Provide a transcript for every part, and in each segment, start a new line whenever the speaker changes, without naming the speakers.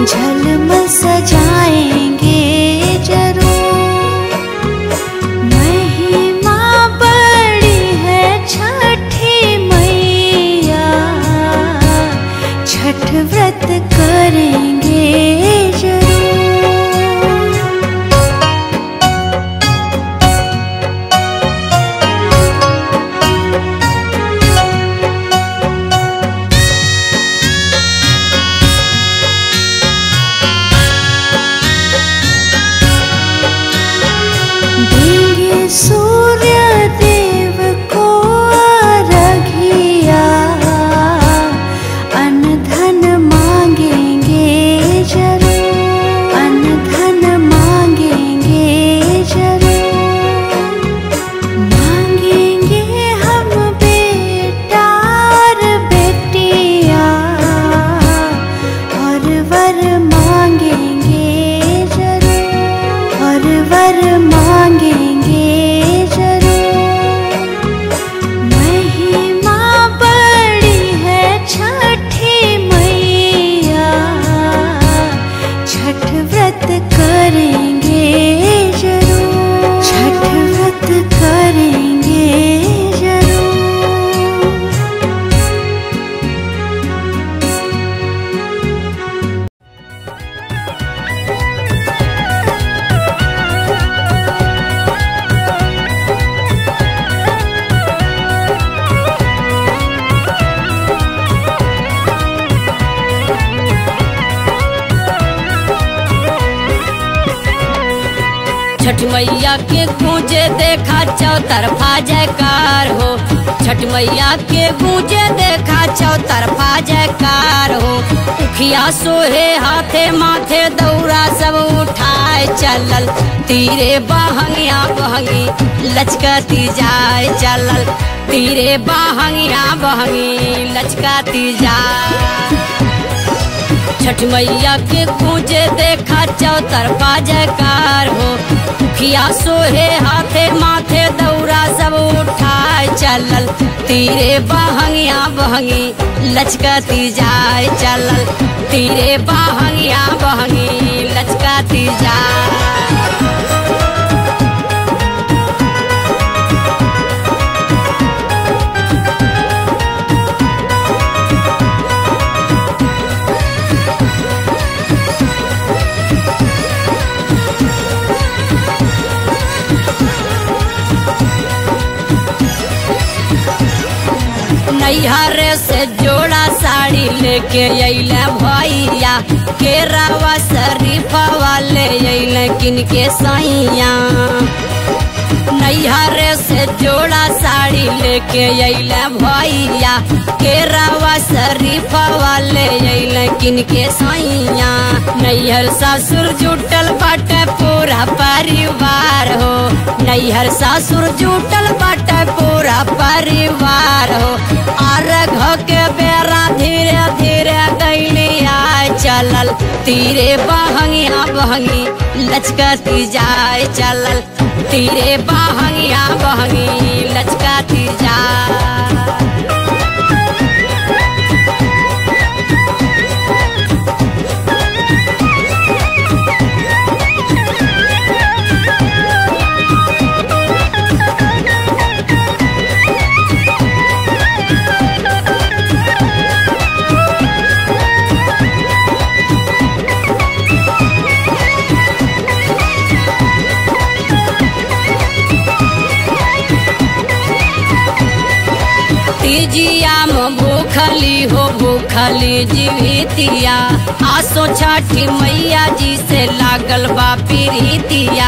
झलमल सजाएंगे जरूर महिमा बड़ी है छठी मैया छठ व्रत करेंगे जरूर देंगे सूर्य देव को रघिया अन्न धन मांगेंगे जरूर अन्न धन मांगेंगे जरूर मांगेंगे हम बेटा और बेटिया और वर मांगेंगे जरूर और वर मांगेंगे जरूर महिमा बड़ी है छठी मैया छठ व्रत करेंगे जरूर छठ व्रत करेंगे जरूर
छठ मैया के गूंजे देखा चौतरफा जयकार हो छठ मैया के गूंजे देखा चौतरफा जयकार हो उखिया सोहे हाथे माथे दौरा सब उठाए चलल तीरे बहंगिया बहंगी लचकती जाए चलल तीरे बहंगिया बहंगी लचकती जाए छठ मैया के गूंजे देखा चौतरफा जयकार हो मुखिया सोहे हाथे माथे दौरा सब उठाए चलल तीरे बहंगिया बहंगी लचकती जाए चलल तीरे बहंगिया बहंगी लचकती जाए नैहर से जोड़ा साड़ी लेके अइले भैया केरावा शरीफा वाले अइले किनके सैया नैहर से जोड़ा साड़ी लेके अइले भैया केरावा शरीफा वाले अइले किनके सैया नैहर ससुर जुटल बाटे पूरा परिवार हो नैहर ससुर जुटल बाटे पूरा परिवार हो और घ के बेरा धीरे धीरे गैली आए चलल तीरे बहंगिया बहंगी लचकती जाए चलल तीरे बहंगिया बहंगी लचकती जाए तीजिया में भूखली हो भूखली जीवितिया आसो छठी मैया जी से लागल बा प्रीतिया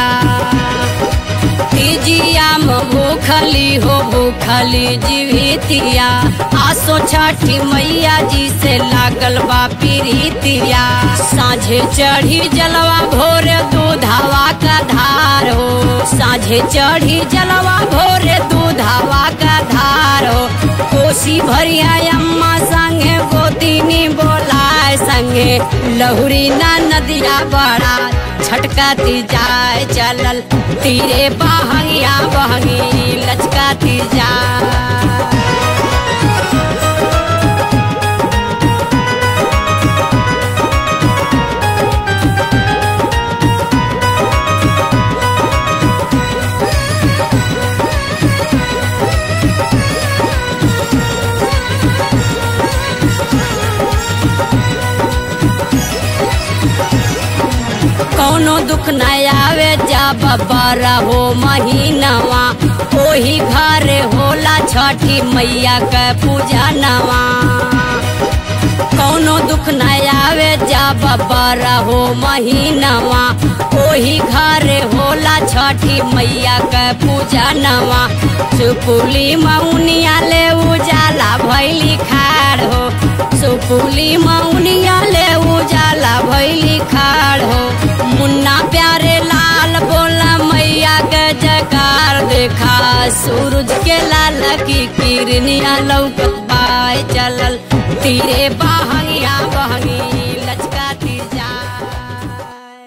तीजिया में भूखली हो भूखली जीवितिया आसो छठी मैया जी से लागल बा प्रीतिया साझे चढ़ी जलवा भोरे दूधावा का धार हो साझे चढ़ी जलवा भोरे दूधावा का धार हो कोसी भरिया अम्मा संगे गोतिनी बोलाए संगे लहुरी ना नदिया बड़ा छटकाती जाए चलल तीरे बहंगिया बहंगी लचकाती जाए कौनो दुख न आवे जब बारह हो महीनवा ओही घरे होला छठी मैया के पूजा नवा कौनो दुख न आवे जब बारह हो महीनवा ओही घरे होला छठी मैया के पूजा नवा सुपुली मौनिया ले उजाला भैली खाड़ हो सुपुली मौनिया ले उजाला भैली खाड़ हो मुन्ना प्यारे लाल बोला मैया के जयकार देखा सूरज के लाल की किरनिया लौकत पाए चलल तीरे बहंगिया बहंगी लचकाती जाए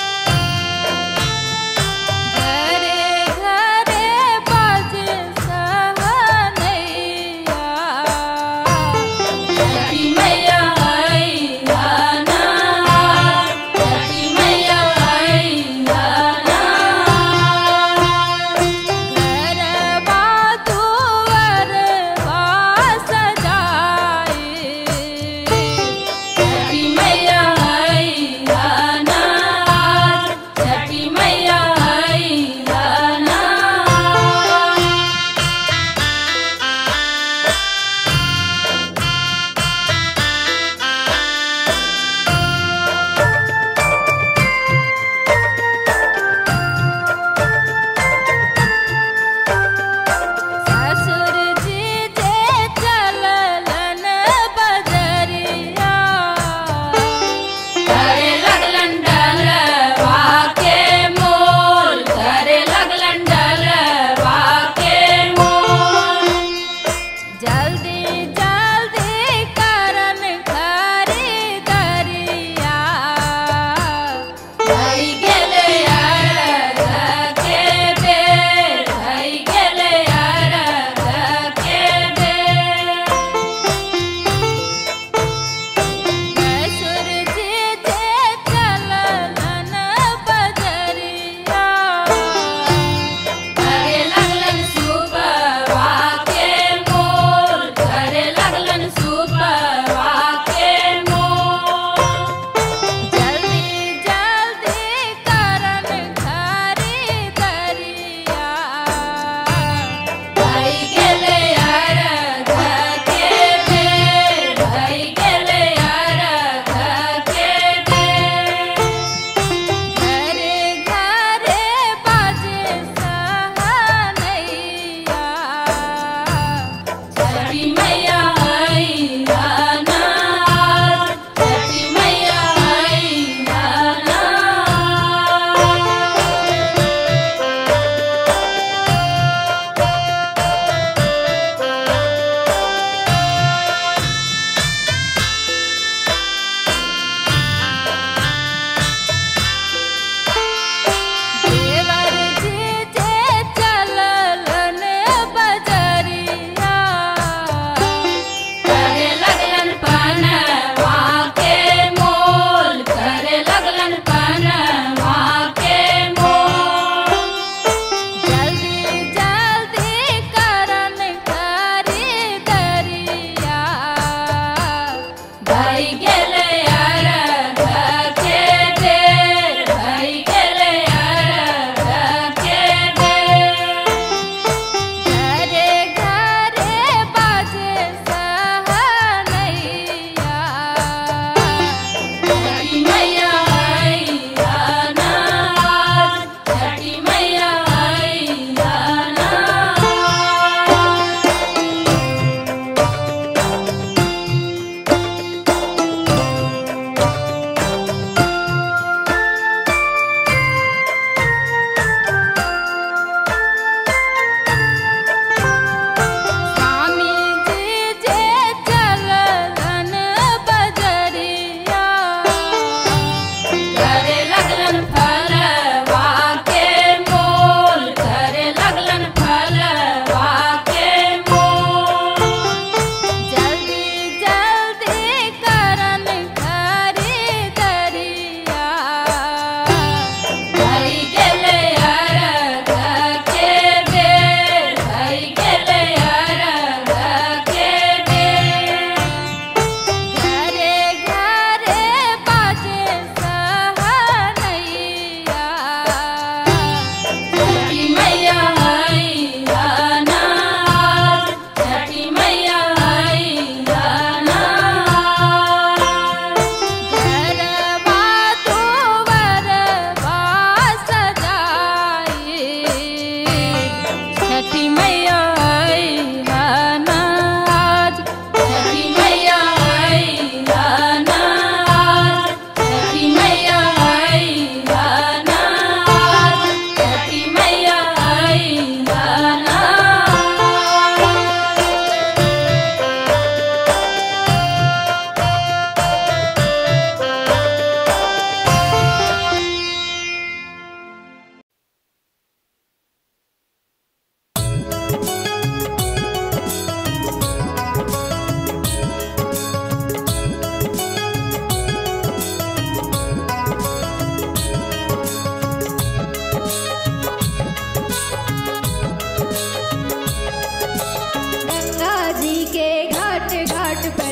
घरे घरे बाजे सा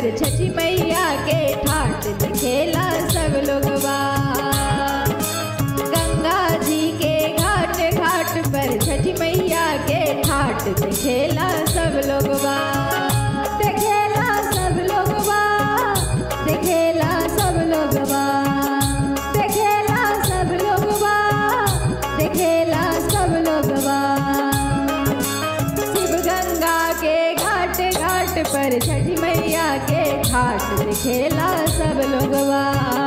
पर छठी मैया के ठाट दिखेला सब लोगवा गंगा जी के घाट घाट पर छठी मैया के ठाट दिखेला सब लोगवा दिखेला सब लोगवा दिखेला सब लोगवा दिखेला सब लोगवा दिखेला सब लोगवा शिव गंगा के घाट घाट पर छठी मैया के घाट दिखेला सब लोगवा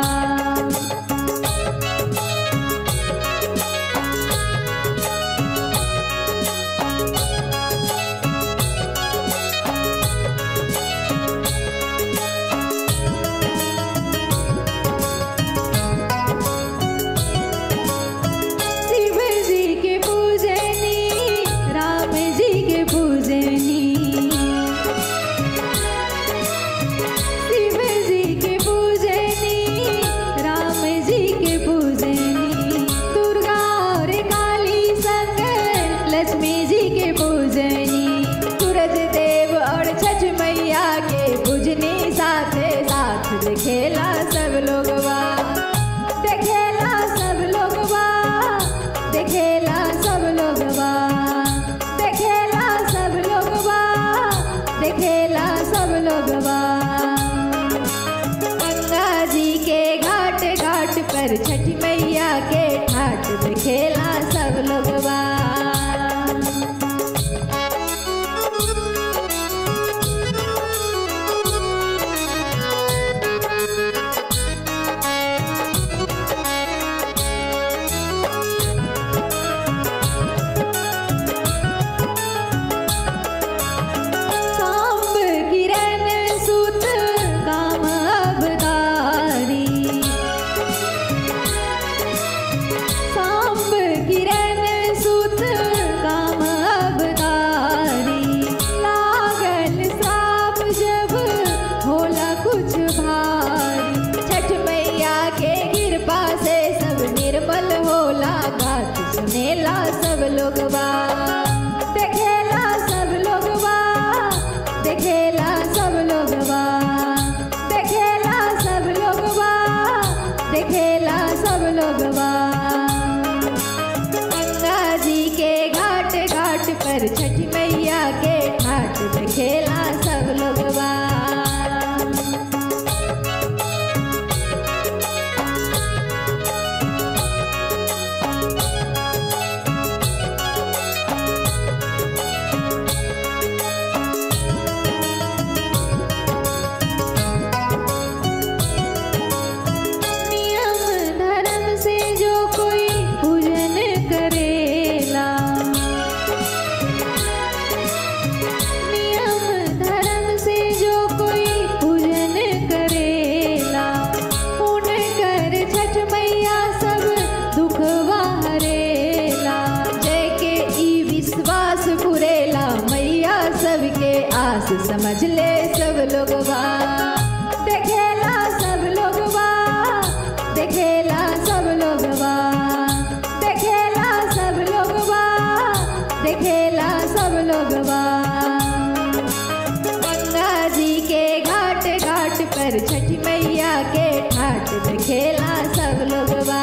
शिव जी के पूजनी राम जी के पूजनी शिव जी के पूजनी राम जी के पूजनी दुर्गा और काली संग लक्ष्मी जी के पूजनी सूरज देव और छठ मैया के पूजनी साथे साथ दिखेला सब लोगवा देखेला सब लोगवा देखेला सब लोगवा देखेला सब लोगवा देखेला सब लोगवा गंगा जी के घाट घाट पर छठी मैया के ठाट देखेला सब लोगवा सांब किरण सुत काम अवतारी सांब किरण सुत काम अवतारी लागल श्राप जब होला कुछ भारी छठ मैया के कृपा से सब निर्मल होला बात सुनेला सब लोगवा देखेला सब लोगवा देखेला सब लोगवा देखेला सब लोगवा देखेला सब लोगवा गंगा जी के घाट घाट पर छठी मैया के ठाट देखेला सब लोगवा नियम धर्म से जो कोई पूजन करेला नियम धर्म से जो कोई पूजन करेला पुण्य कर छठ मैया सब दुखवा हरेला जय के ई विश्वास पुरेला मैया सबके आस समझ ले सब लोगवा देखेला सब लोगवा देखेला सब लोगवा देखेला सब लोगवा देखेला सब लोगवा गंगा जी के घाट घाट पर छठी मैया के ठाट देखेला सब लोगवा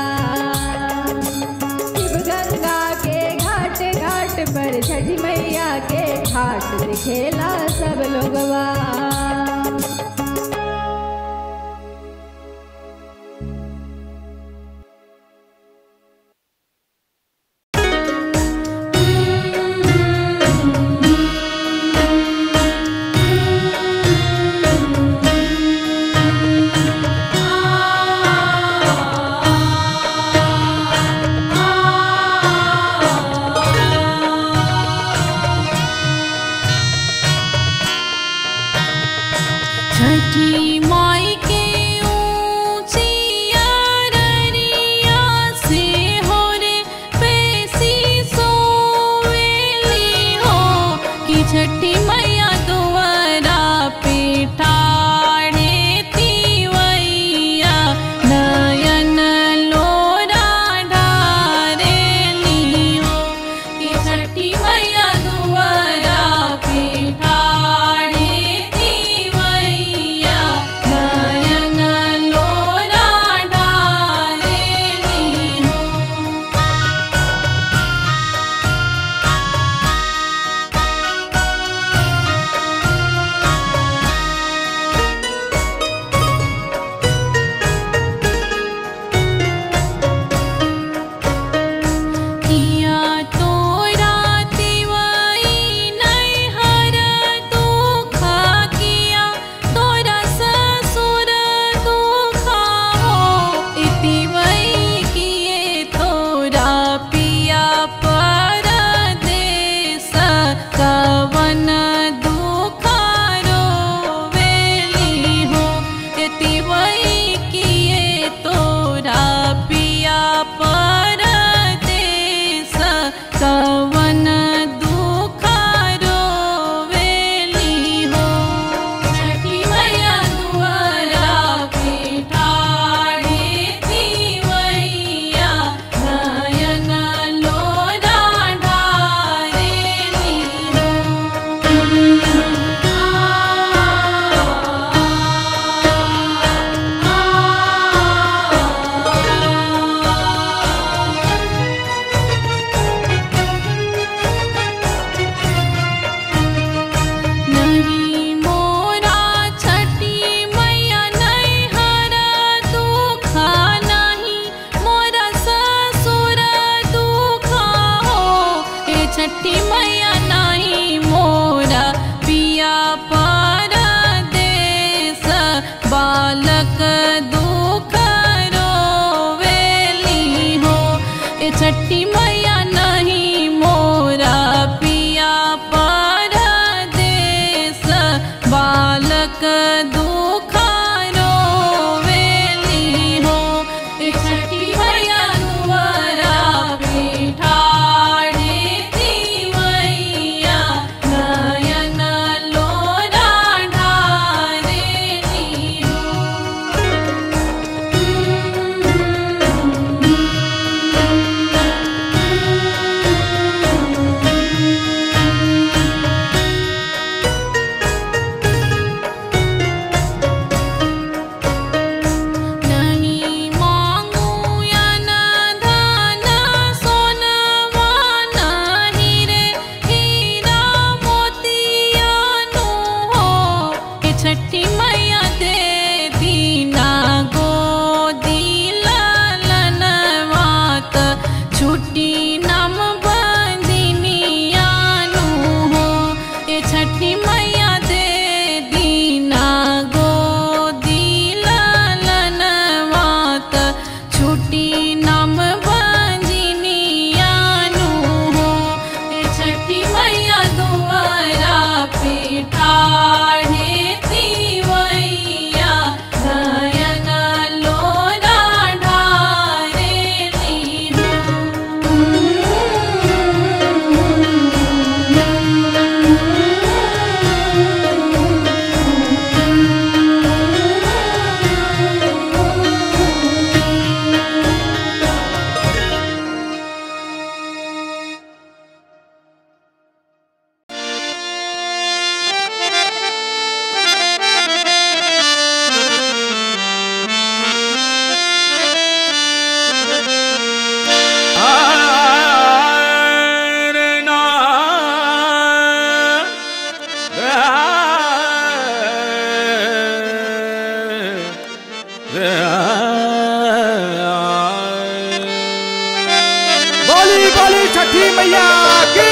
शिव गंगा के घाट घाट पर छठी मैया के ठाट देखेला सब लोगवा
छठी माई के ऊंची अररिया से हो रे पैसी सोवेली हो कि छठी मैया दुआरा पे ठाड़े तीवैया नयन लोरा ढारेली हो कि छठी मैया दुआरा पे ठाड़े तीवैया कवन दुखारो वेली हो एति वही किए तोरा पिया पर देश कवन दुखारो वेली हो छठी मैया दुआरा पिठाड़ी तिवैया नयन लोरा ढारेली नहीं मोरा छठी मैया नहीं हरा दुखा नहीं मोरा ससुर दुखा हो ए छठी मैया नहीं मोरा पिया पर देश बालक दुख रोवेली हो ए छठी मैया नहीं मोरा पिया पर देश बालक दुख रोवेली हो ए छठी मैया दुआरा पिठाड़ी तिवैया नयन लोरा ढारेली नहीं मांगू या न धन सोनवा नहीं रे हीरा मोतिया नु हो ए छठी मैया दे दीना गोदी ललनवात छुट्टी नम बंदिनिया नु हो ए छठी मैया दे दीना गोदी ललनवात छुट्टी नम बंजिनिया नु हो ए छठी मैया दुआरा पिठाढ़े तिवैया नयन लोरा ढारेली
बोली बोली छठी मैया की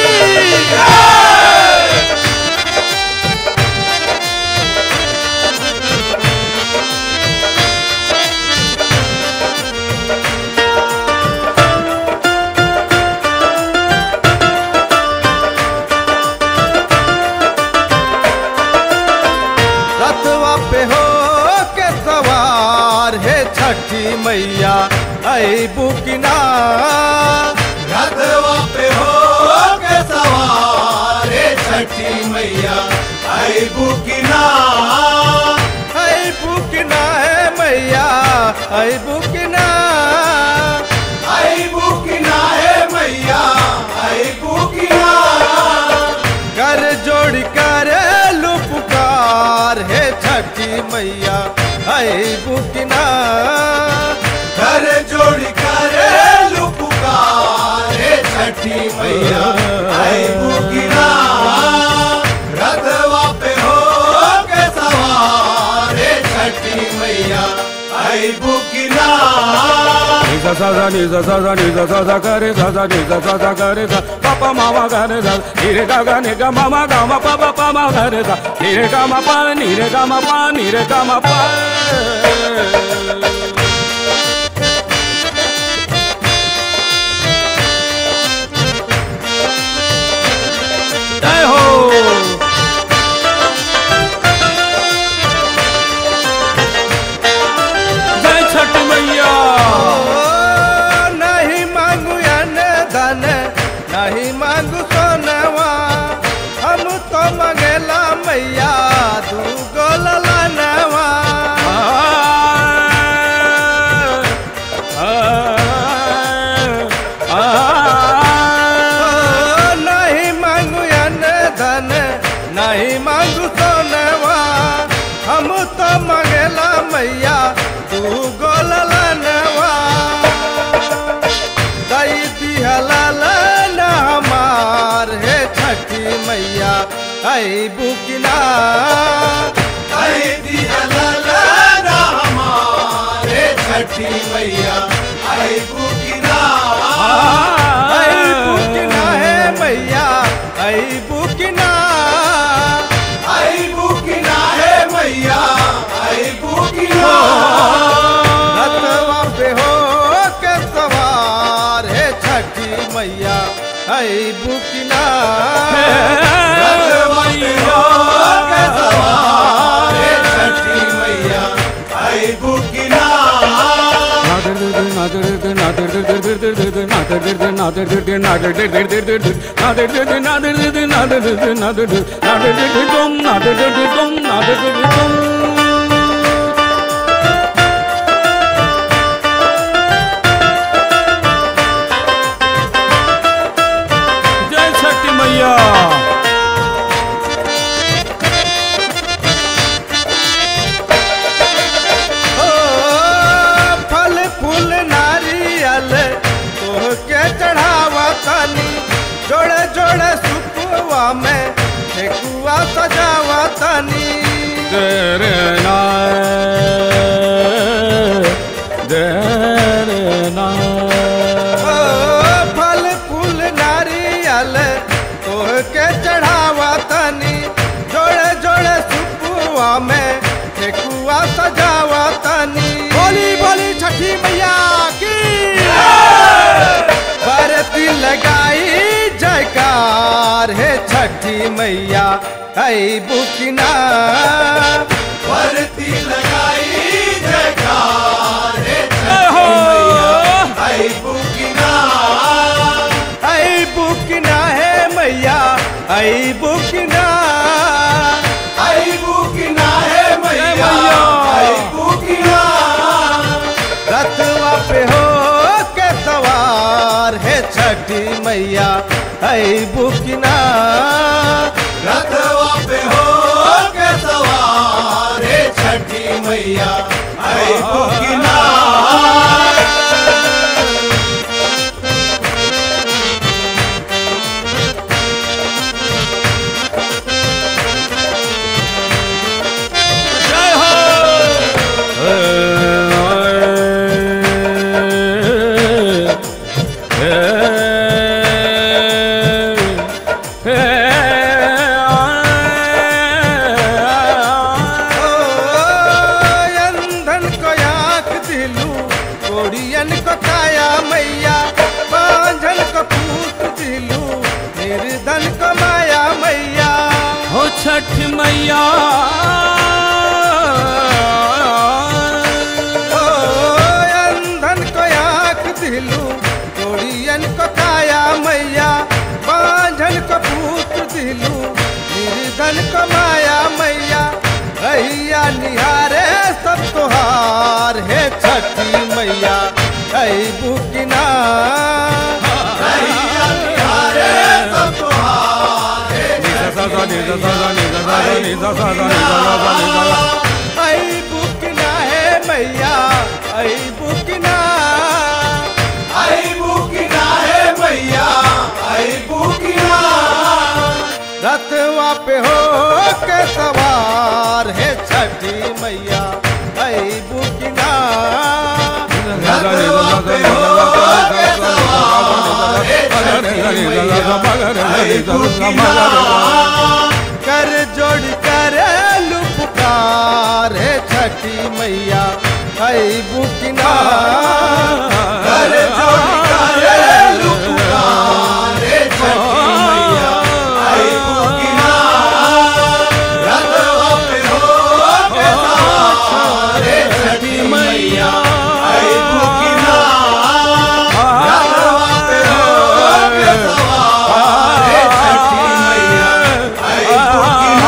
रथवा पे हो के सवार है छठी मैया आई बुकिना
रथवा पे हो के सवार हे छठी मैया आई बुकिना
आई बुकिना है मैया आई बुकिना
आई बुकिना है मैया आई बुकिना
कर जोड़ कर लू पुकार है छठी मैया आई बुकिना
घर जोड़ कर लुपुकार हे छठी मैया आई बुकिना रथवा पे हो के सवार हे छठी मैया आई बुकिना
sa sa sa ni sa sa sa ni sa sa sa ga re sa sa ni sa sa sa ga re sa pa pa ma ma ga re sa ni re ga ga ni ga ma ma ga ma pa pa pa ma ga re sa ni re ga ma pa ni re ga ma pa ni re ga ma pa जय हो
नहीं मांगू सोनवा हम तो मंगेला मैया तू गोलनवा दई दिहला ना हमार हे छठी मैया आई बुकिना
आई दिया लाला हमारे छठी मैया आई बुकिना
आई बुकिना है मैया आई बुकिना
आई बुकिना है मैया आई बुकिना
रतवा पे हो के सवार है छठी मैया आई बुकिना
हमारे छठी मैया आई बुकिना
जय छठी मैया
ओ फल फूल नारियल तोह के चढ़ावा तनी जोड़े जोड़े सुपुआ में ठेकुआ सजावा तनी
तेरे नाय तेरे नाय
ओ फल फूल नारियल तोह के चढ़ावा तनी जोड़े जोड़े सुपुआ में ठेकुआ सजावा तनी बोली बोली छठी मैया की बरती लगाई जयकार हे छठी मैया है बुकिना
भरती लगाई जयकार हे छठी मैया आई बुकिना
है बुकिना है मैया है बुकिना
आई बुकिना है मैया आई बुकिना
रथवा पे हो के सवार है छठी मैया है बुकिना
रथवा पे हो के सवार हे छठी मैया आई बुकिना
जय हो
ओ अंधन को आँख दिलू कोड़ियन को काया मैया बांझन को पूत दिलू निर्धन को माया मैया
हो छठ मैया
ओ अंधन को आँख दिलू कोड़ियन को काया मैया बांझन को पूत दिलू निर्धन को माया मैया भैया निहारे सब तुहार हे छठी मैया है बुकिना
रैया निहारे सब तुम्हारे
आई बुकिना है मैया आई बुकिना
आई बुकिना है मैया आई बुकिना
रथवा पे हो के सवार है छठी मैया आई बुकिना
रथवा पे हो के सवार हे छठी मैया आई बुकिना
कर जोड़ कर लुपकार है छठी मैया आई बुकिना
कर जोड़ कर लुपुकार हे छठी मैया आई बुकिना रथवा पे हो के सवार हे छठी मैया आई बुकिना रथवा पे हो के सवार हे छठी मैया आई बुकिना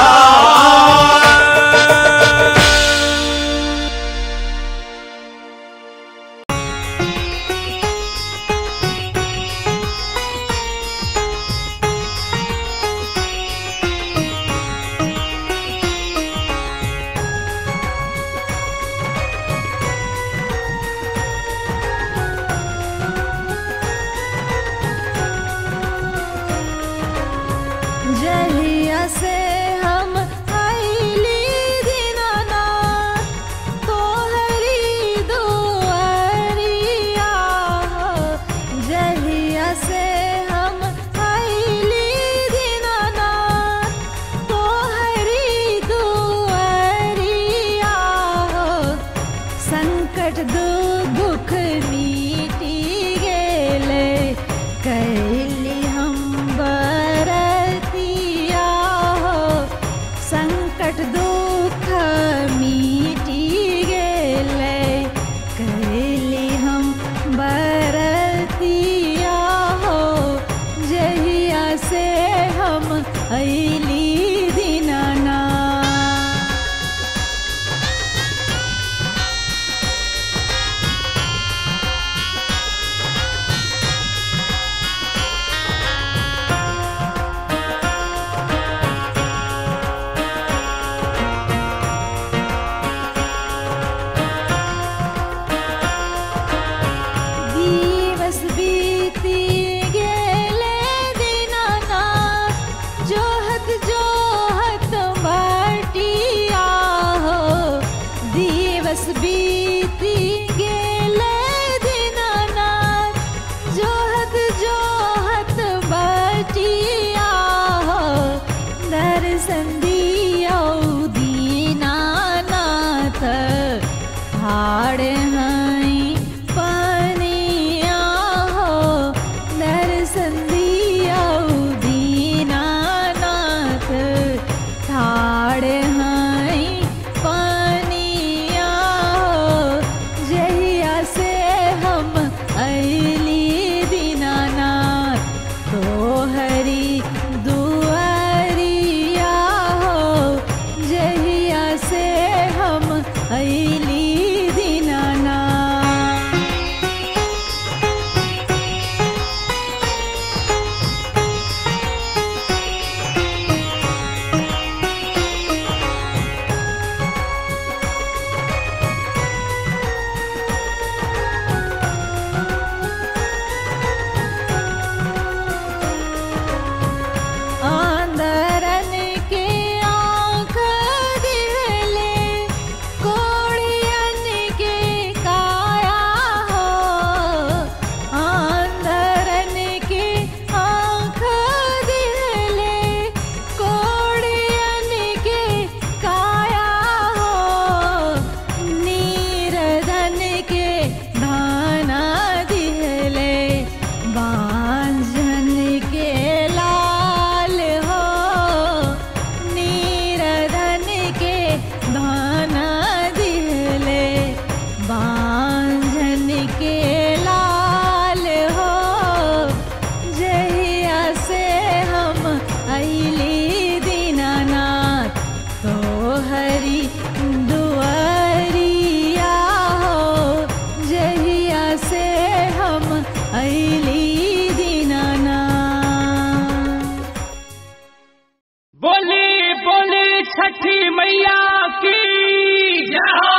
छठी मैया की जय हो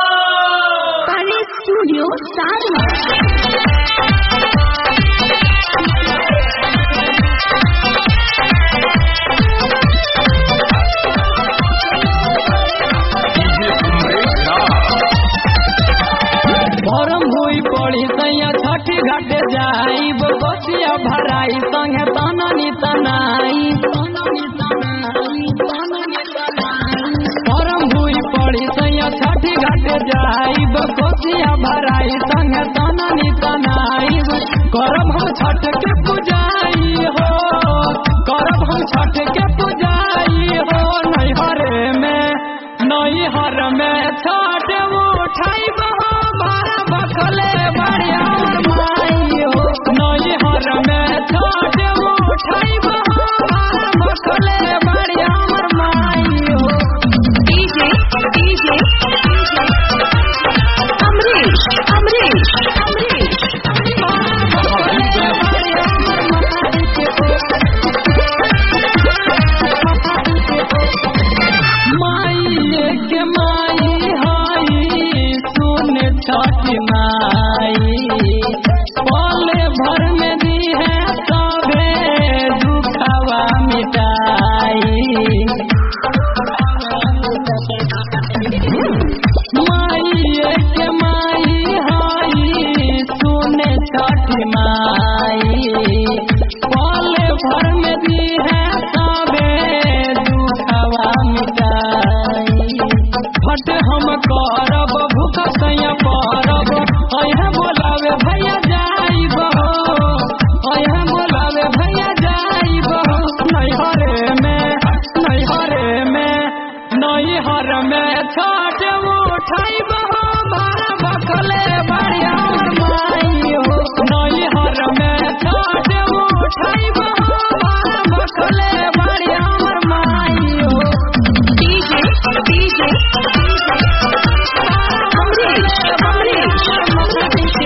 स्टूडियो सारवा
भरम हुई पड़ी सैया छठी घाटे जाई बसिया भराई संगे तननी तनाई भरम हुई पड़ी सैया छठी घाटे जाई बसिया भराई संगे तननी तनाई करब हम छठ के पुजाई हो करब हम छठ के पुजाई हो नैहरे में नैहर में छठ उठाई बहो बारा बखले बढ़िया माई हो नैहर में छठ उठाई बहो बारा बखले बढ़िया माई हो
डीजे डीजे अमरीश अमरीश अमरीश
माई के माई हाई सुन छठ माई पले भर में दी है सभे दुखवा मिटाई माई के माई हाई सुन छठ माई पले भर में दी है सभे दुखवा मिटाई फट हम करब भूख सैया परब अहे बोलावे भैया जाई बहो अहे बोलावे भैया जाई बहो नैहरे में नैहरे में नैहर में छठ उठाई बहो बारा बखले बढ़िया माई हो नैहर में छठ उठाई बहो बारा बखले बढ़िया माई हो
डीजे डीजे अमरीश अमरीश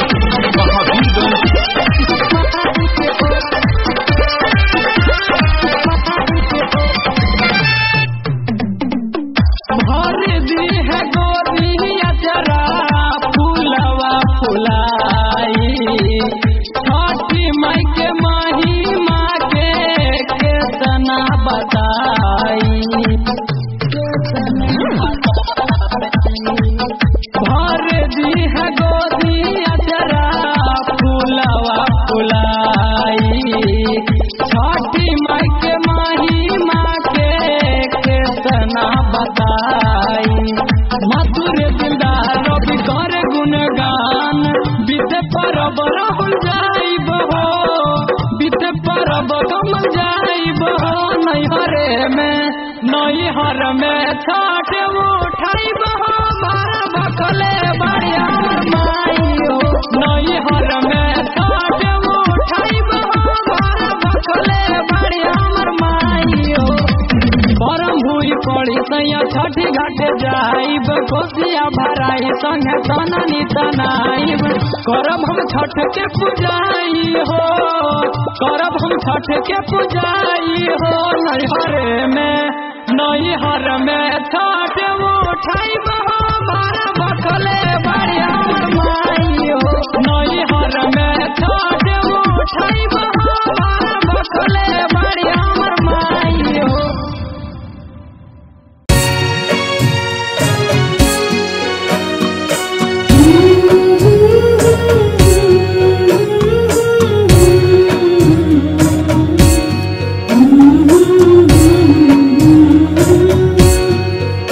भर दी है गोरिया जरा फूलवा फुलाई छठी माई के महिमा के केतना बताई भर दी है गोरिया जरा फूलवा फुलाई छठी माई के महिमा के केतना बताई मधुर दिलदार रवि कर गुणगान बीते परब राहुल जाई बहो बीते परब कमल जाई बहो नैहरे में नैहर में छठ उठाई बहो बारा बखले बढ़िया माई हो नैहर में छठ उठाई बहो बारा बखले बढ़िया माई हो परम भूई पड़ी सैया छठी घाटे जाइब कोसिया भराई संगे तननी तनाइब करब हम छठ के पुजाई हो करब हम छठ के पुजाई हो नैहरे में नैहर में छठ उठाई बहो बारा बखले बढ़िया माई हो नैहर में छठ उठाई बहो बारा बखले बढ़िया माई हो
Thank you.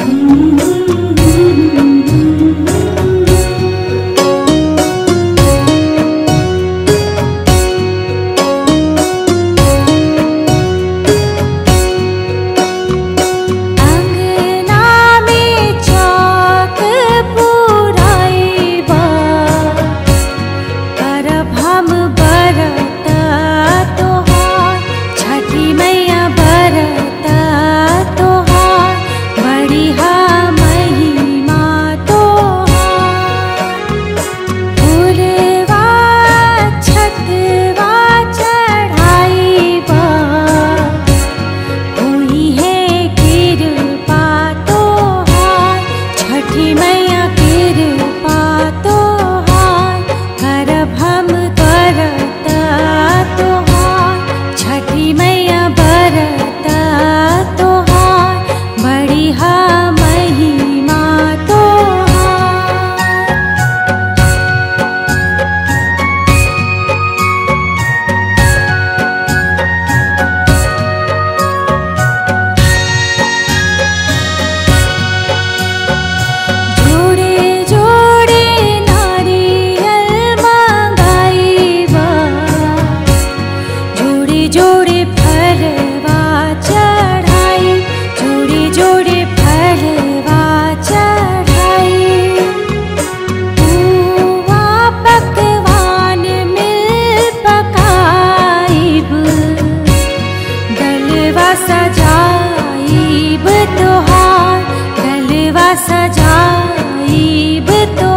तोहार गलवा सजाइब तो